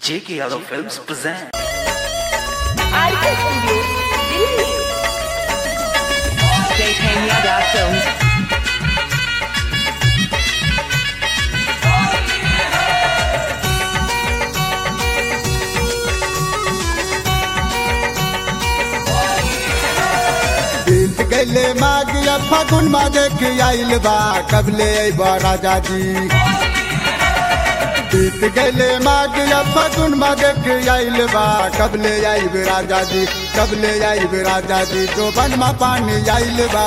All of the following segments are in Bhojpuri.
J.K. Yadav Films present. RK studio Delhi JK Yadav Films. बीत गैले मागिया फागुन मा देख आइल बा कबले अइबा राजा जी बीत गैले मागिया फागुन मा देख आइल बा कबले आइब राजा जी कबले आइब राजा जी जो बन मा पानी आइल बा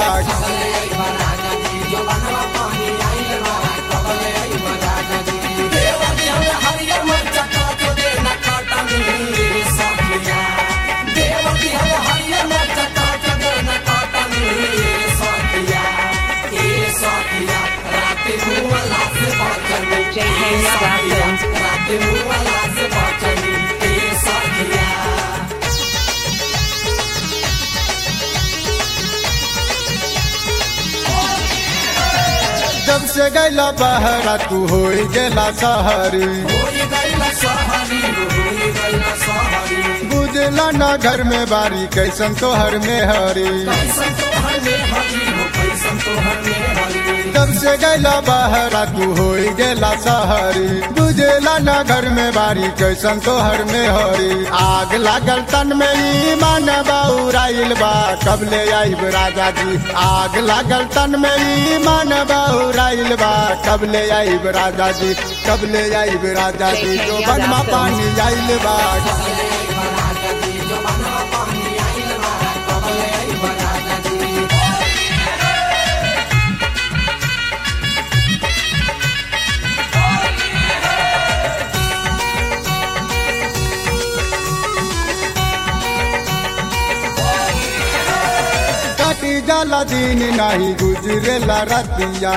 JK Yadav Films. जब से गैला बहरा तू हो गेला सहरी बुझला ना घर में बारी कैसन तोहर में हरी जब से गैला बहरा तू हो गेला सहरी बुझला ना घर में बारी कैसन तोहर में हरी आग लागल तन में ईमान बाउराइल बा कबले आइब राजा जी आग लागल तन में ईमान बाउराइल बा कबले आइब राजा जी कबले आइब राजा जी जो बनमा पानी आइल बा कटी जाला दिन नहीं गुजरेला रतिया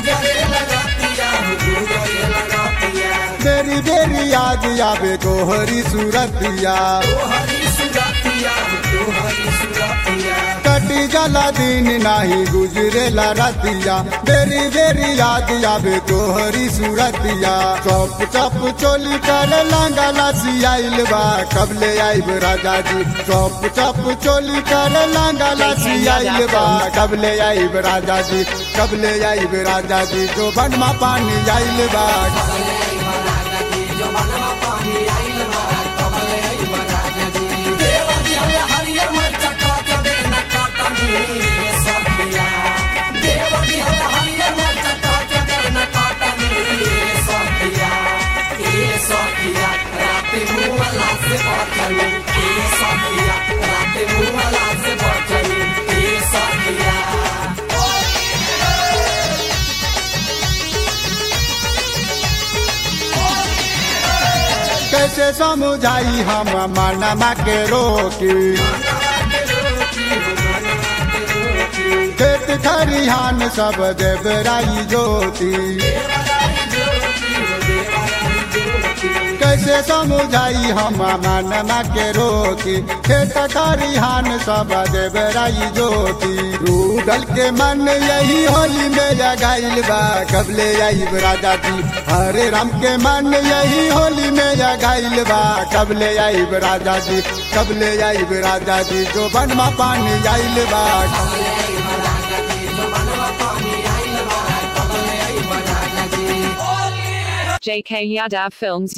बेरी बेरी याद आवे तोहरी सूरतिया कटी जाला दिन नहीं गुजरेला रतिया बेरी बेरी याद आवे तोहरी सूरतिया चप चप चोली कर लांगा लासी आइल बा कबले आइब राजा जी चप चप चोली कर लांगा लासी आइल बा कबले आइब राजा जी कबले आइब राजा जी जो बनमा पानी आइल बा कैसे समझाई हम मनमा के रोकी खेत खरिहान सब देवराई ज्योति कैसे समझाई हम मनमा के रोकी खेत खरिहान सब देवराई ज्योति रूडल के मन यही होली में जगाइल बा कबले आइब राजा जी हरे राम के मन यही होली में जगाइल बा कबले आइब राजा जी कबले आइब राजा जी जो बनमा पानी आइल बा JK Yadav Films.